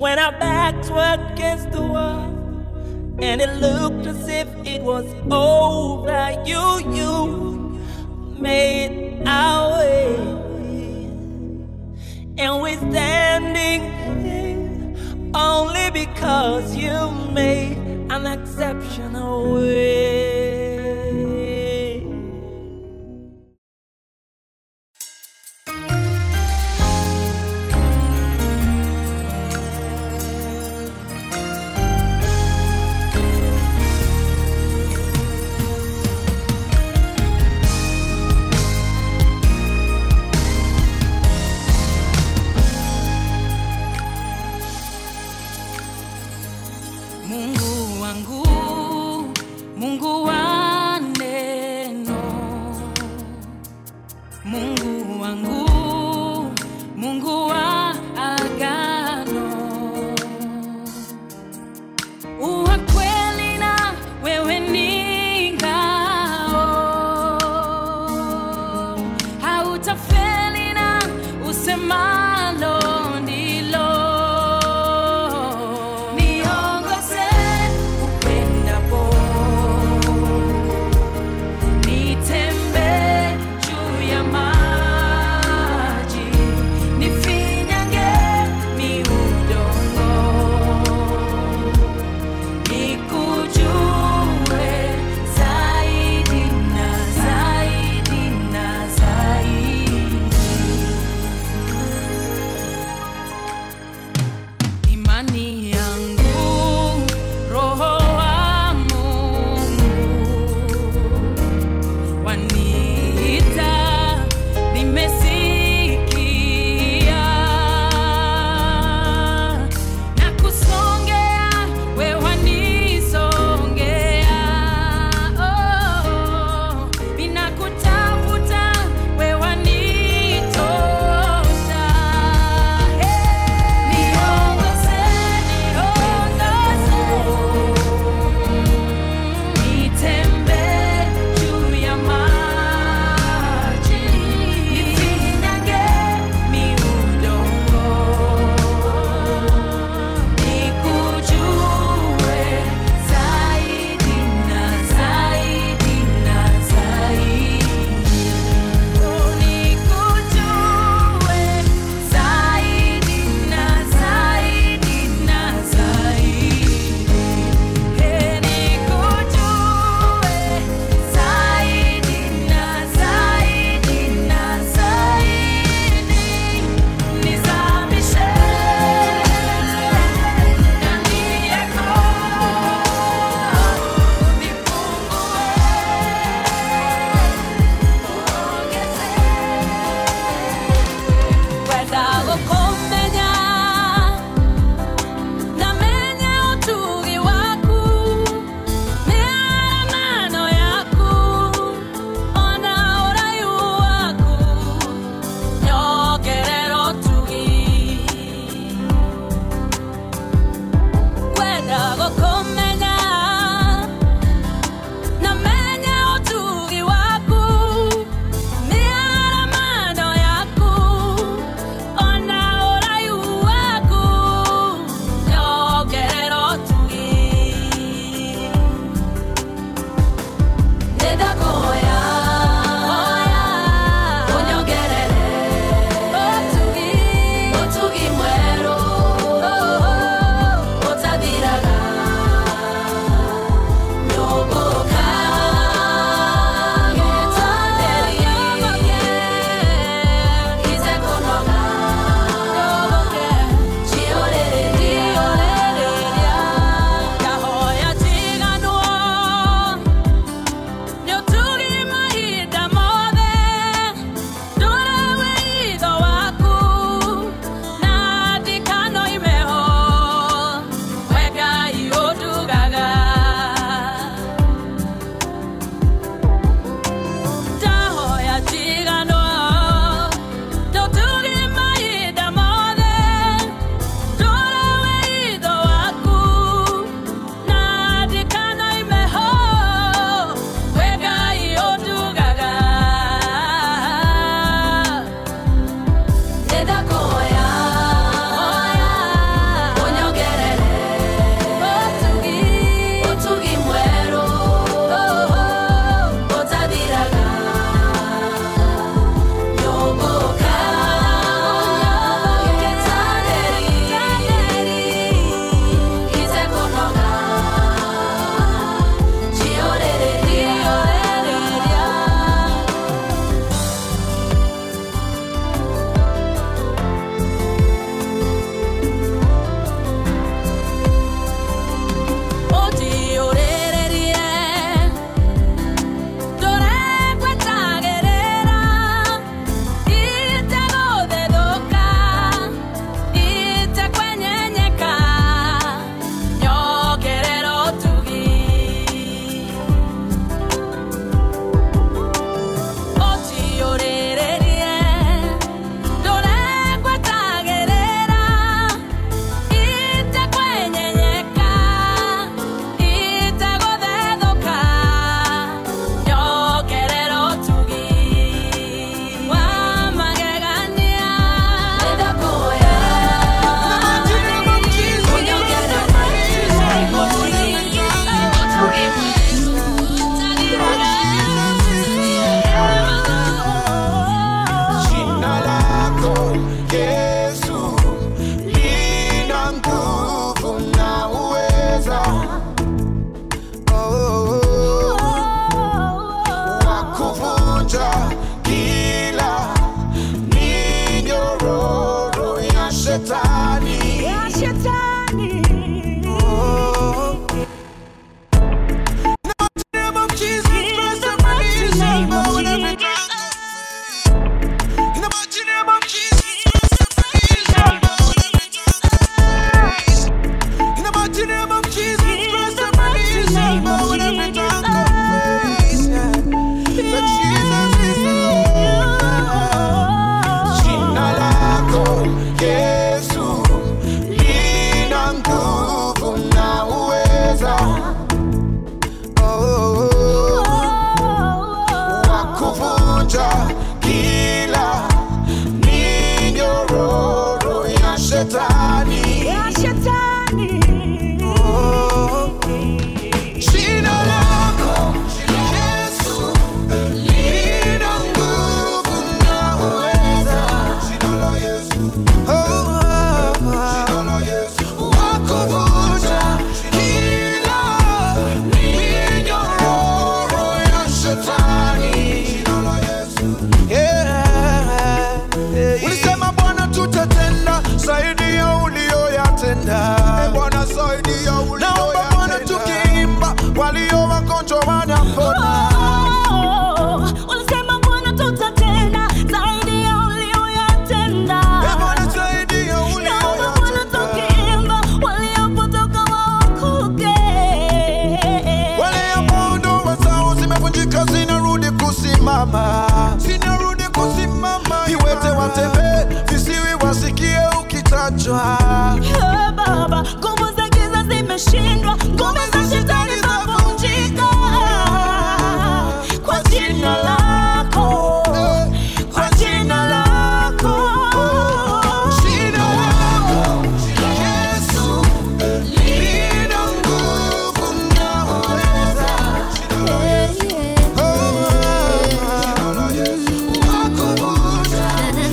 when our backs were against the wall and it looked as if it was over. You, you made our way, and we're standing here only because you made an exceptional way. Mungu wangu, Mungu wa neno, Mungu wangu, Mungu wa agano, uwa kweli na wewe ni ngao, hautafeli na usemalo ndilo. Niongoze upendapo, nitembee juu ya maji, nifinyange mi udongo, nikujue zaidi na zaidi na zaidi. kuvunjwa Oh, Baba, nguvu za giza zimeshindwa, ngome za shetani zavunjika kwa jina lako, kwa jina lako. Jina lako Yesu lina nguvu na uweza. Wa kuvunja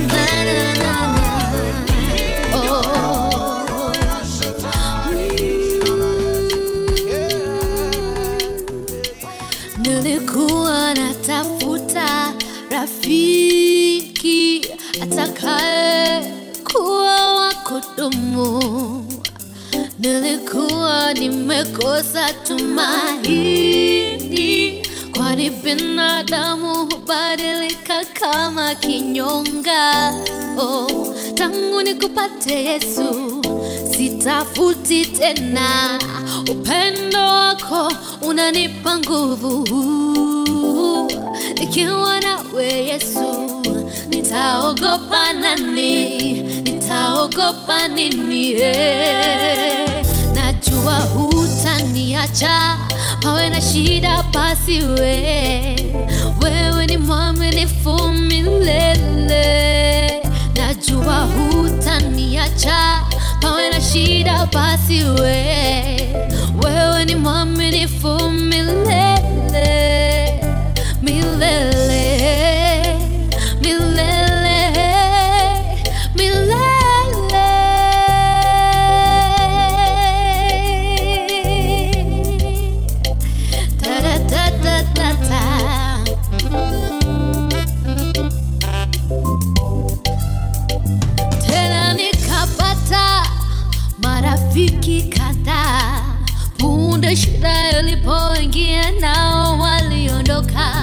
Nilikuwa natafuta rafiki atakaye kuwa wa kudumu. Nilikuwa nimekosa tumaini, kwani binadamu hubadilika kama kinyonga. Oh, tangu nikupate Yesu sitafuti tena, upendo wako unanipa nguvu. Nikiwa nawe Yesu, nitaogopa nani? Nitaogopa nini? Eh, Najua hutaniacha pawe na shida pasiwe, wewe ni mwaminifu milele. Najua hutaniacha pawe na shida pasiwe, wewe ni mwaminifu milele, milele, milele, milele. Da da da da da da. tena nikapata marafiki kadhaa. Punde shida ilipoingia, nao waliondoka,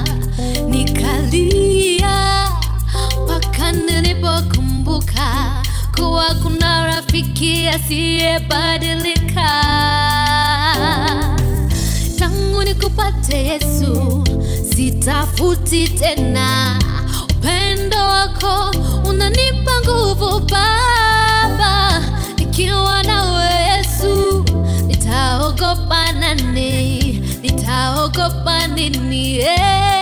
nikalia mpaka nilipokumbuka kuwa kuna rafiki asiyebadilika. Tangu nikupate Yesu, sitafuti tena. Upendo wako unanipa nguvu Baba, nikiwa nawe Yesu, nitaogopa nani? Nitaogopa nini? Eh.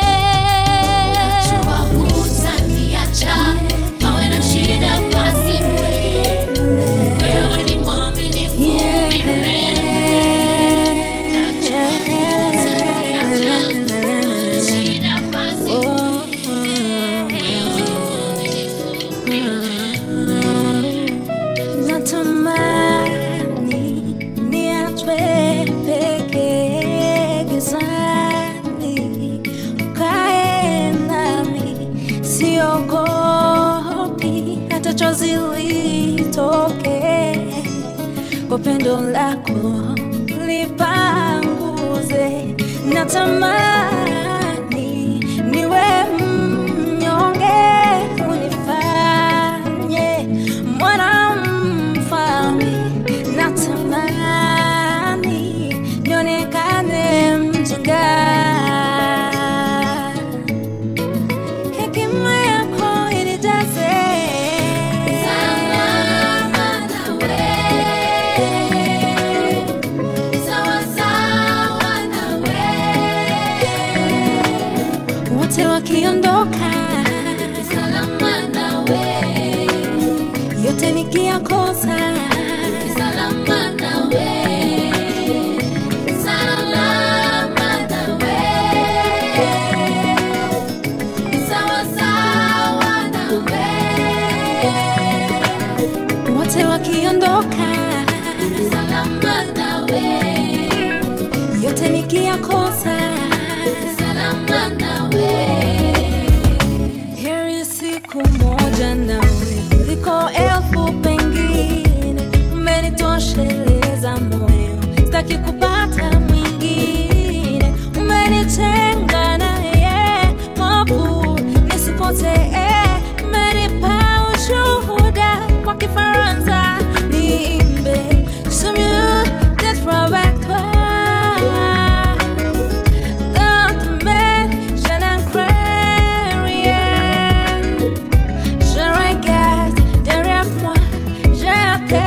Najua hutaniacha, pawe na shida pasiwe. Wewe ni mwaminifu milele. Shida pasiwe. Natamani niachwe peke gizani, ukae nami, siogopi hata chozi litoke, kwa pendo lako lipanguze. Natamani niwe mnyonge, unifanye mwana mfalme. Natamani nionekane mjinga, hekima yako inijaze wote wakiondoka, yote nikiyakosa, wote wakiondoka, yote nikiyakosa, heri siku moja nawe kuliko elfu pengine. Umenitosheleza moyo, sitaki kupata mwingine. Umenitenga naye mapu nisipotee. Umenipa ushuhuda kwa Kifaransa niimbe Je mieux d'être avec toi Dans ton main, je n'en crains rien Je regarde derrière moi, je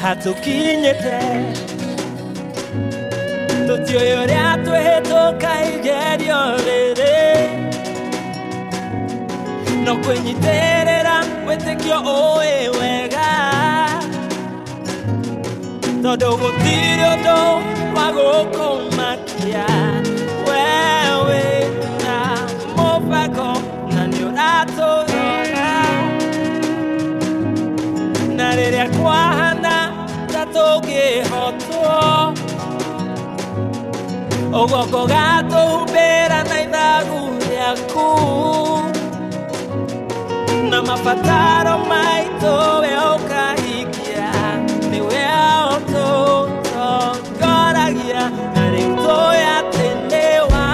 hatukinyĩte tũtiũĩ ũrĩa twĩhĩtũka igerio rĩrĩ no kwĩnyitĩrĩra wĩtĩkio ũĩ wega tondũ gũtirĩ ũndũ wa gũkũmakia we wĩna mũbango na nĩ ũratũrora na rĩrĩa kwahana ta tũngĩhotwo ũguoko gatũhumbĩra na ithagu rĩaku na mabataro maitũ we ũkahingia nĩwe ũtũtongoragia na rĩu tũĩ atĩ nĩ wa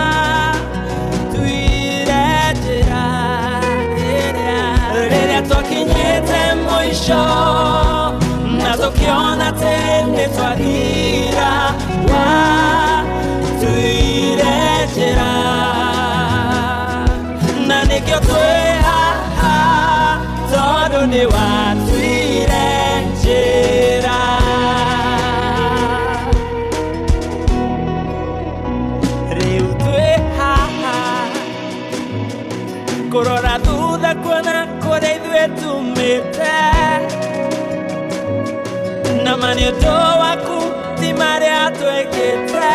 tuire njĩra ĩrĩa rĩrĩa twakinyĩte mũico na tũkĩona atĩ nĩ twagira wa tuire njĩra na nĩkĩo twĩ haha tondũ nĩ watuire njĩra rĩu twĩ haha kũrora thutha kuona kũrĩa ithuĩ tumĩte na ma nĩ ũndũ waku ti marĩa twĩkĩte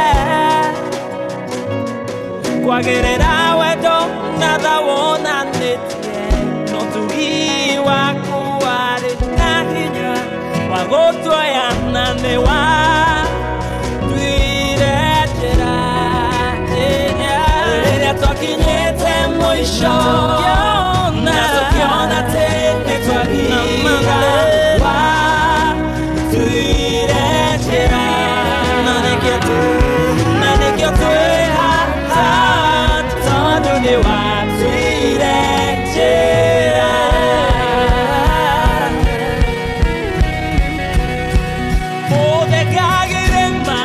kwagĩrĩra wendo na tha wonanĩtie no tugi waku warĩ na hinya wa gũtuoya na nĩ wa tuire njĩra ĩrĩa rĩrĩa twakinyĩte mũico na tũkĩona atĩ nĩ twagira wa tuire njĩra na nĩkĩo tu- na nĩkĩo twĩ haha tondũ nĩ watuire njĩra ũthekagĩrĩma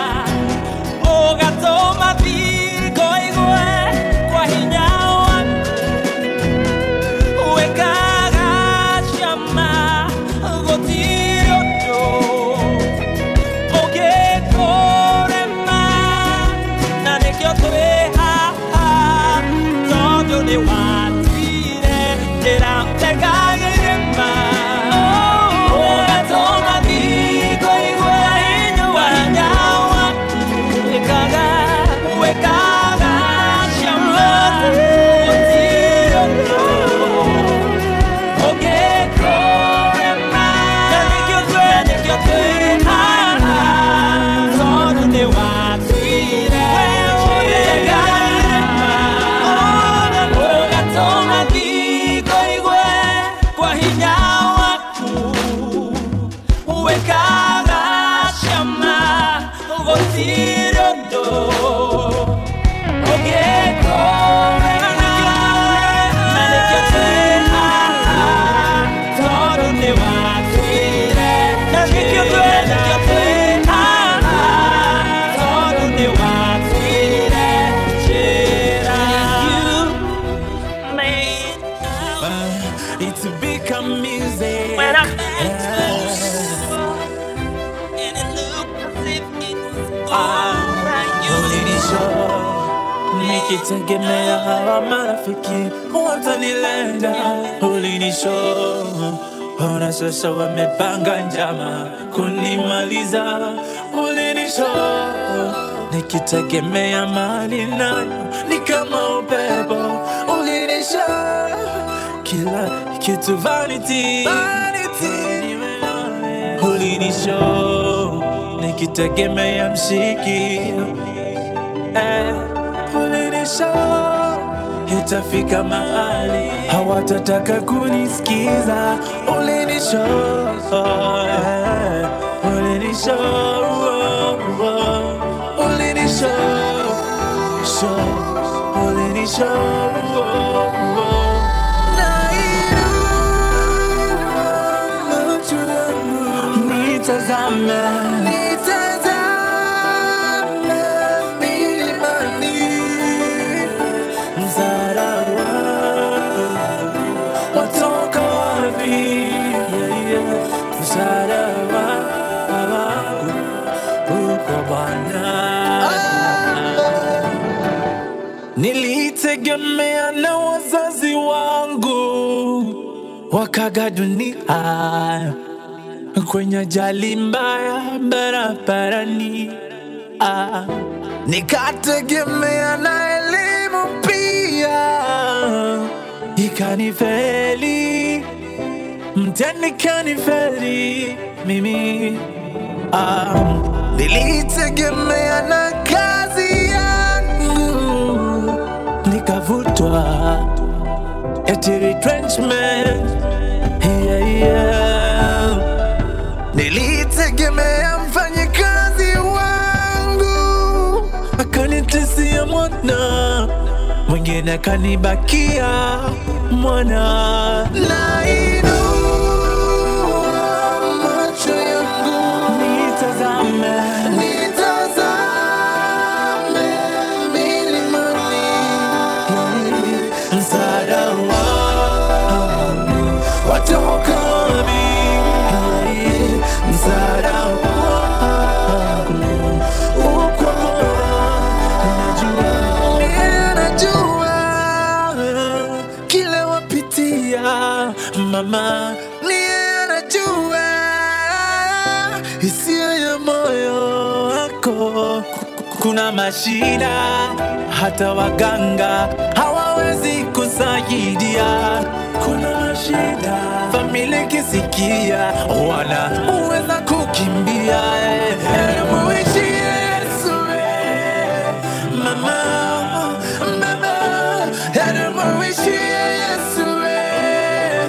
ũgatũma thingo igwe kwa hinya waku wĩkaga ciama gũtirĩ ũndũ ũngĩkũrema na nĩkĩo twĩ haha tondũ nĩ watuire njĩra ũtekagĩrĩma ũgatũma thingo igwe kwa hinya waku wĩkaga wĩkaga ciama gũtirĩ ũndũ Oh It's become music. When I'm and it looked as if it was all right. You nikitegemea hawa marafiki watanilenga. Ulinisho ona sasa wamepanga njama kunimaliza. Ulinisho nikitegemea mali nayo ni kama upepo. Ulinisho kila kitu vanity, vanity. Ulinisho nikitegemea mshikio eh, ulinisho itafika mahali hawatataka kunisikiza. Ulinisho eh, ulinisho oh, oh, ulinisho sho ulinisho oh, oh. Macho yangu nitazame nitazame milimani msara watoka wapi yeah, yeah. msara nilitegemea na wazazi wangu wakaga dunia kwenye ajali mbaya barabarani ah. Nikategemea na elimu pia ikanifeli, mtihani kanifeli mimi ah. Nilitegemea na kazi yangu nikavutwa eti retrenchment yeah, yeah. Nilitegemea mfanyikazi wangu akanitisia mwana, mwingine akanibakia mwana. Nainua macho yangu nitazame, nitazame milimani, msaada wangu watoka wapi? Msaada wangu uko najua, najua kile wapitia mama, niye anajua hisia ya moyo wako. Kuna mashida hata waganga hawawezi kusaidia. Kuna mashida familia ikisikia wanaweza kukimbia. Eh, muishi Yesu, eh, mama, mama, eh, muishi Yesu, eh,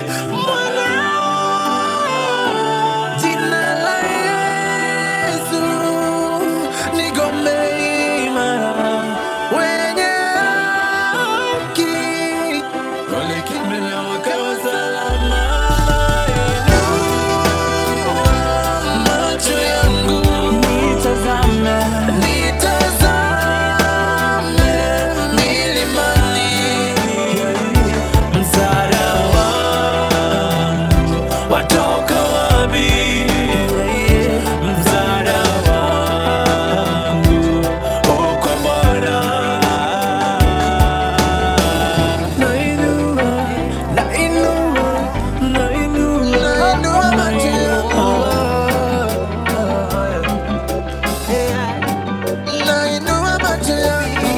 mwana Jina la Yesu ni ngome imara, wenye haki walikimbilia wakawa salama. Macho yangu nitazame, nitazame milimani, msaada wangu watoka wapi? Msaada wangu uko Bwana. Nainua, nainua, nainua, nainua macho yangu. Nainua macho yangu.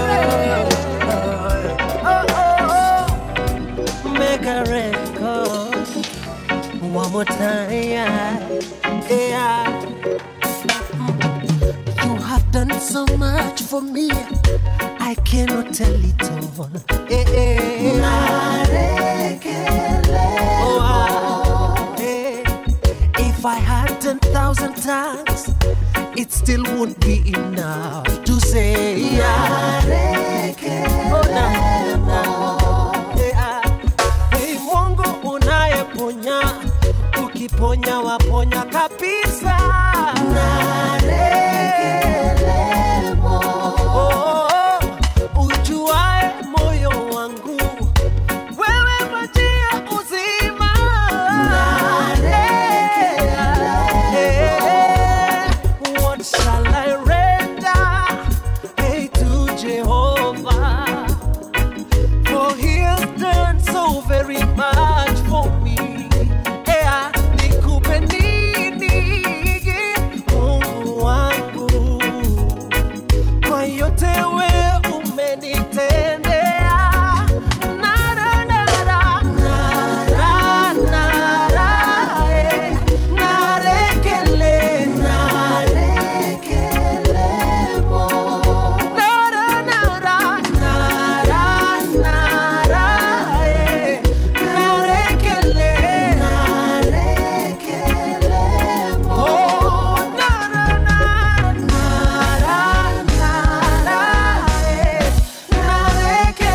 make a record one more time. Yeah. yeah. You have done so much for me. I cannot tell it all. Eh, eh. Oh, ah, eh. If I had 10,000 tongues, it still won't be enough to say. Yeah. Oh, no, no. Yeah. Hey, Mungu unayeponya, ukiponya waponya kabisa. Oh, ujuae moyo wangu, wewe maji ya uzima. Eh, What shall I render hey, to Jehovah? For he has done so very much for me. Ea, nikupe nini, Mungu wangu? Kwa yote we umenitendea. Nara, nara, nara, nara, eh. Narekele, Nara, nara, nara, nara, eh. Narekele, Oh, nara, nara, nara, nara, eh. Narekele.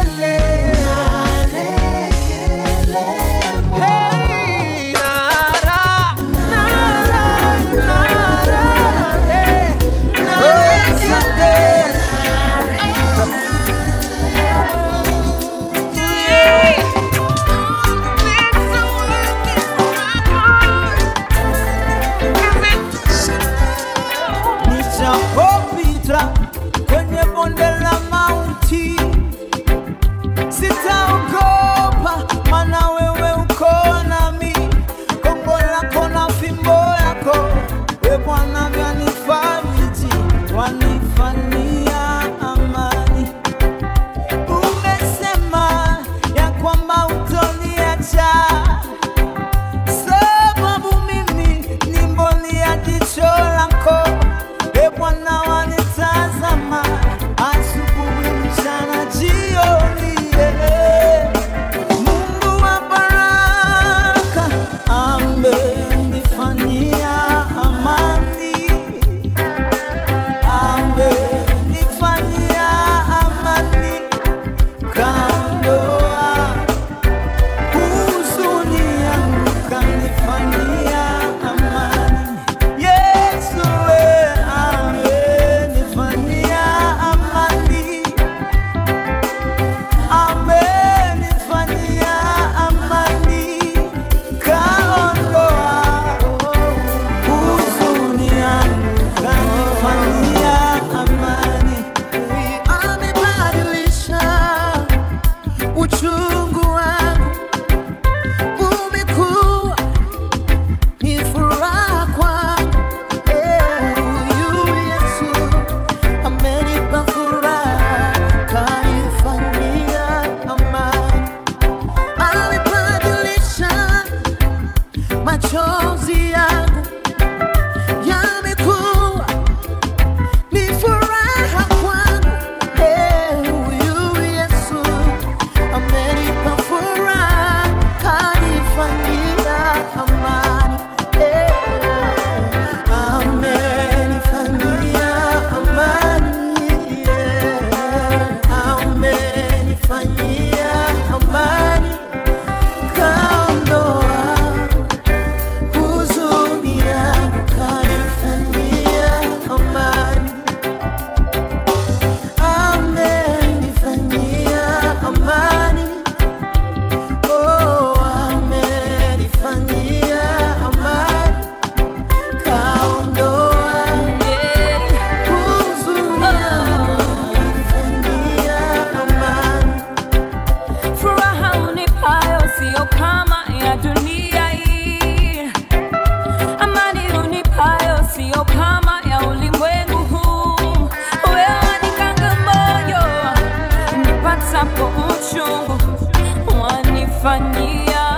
nipatapo uchungu wanifanyia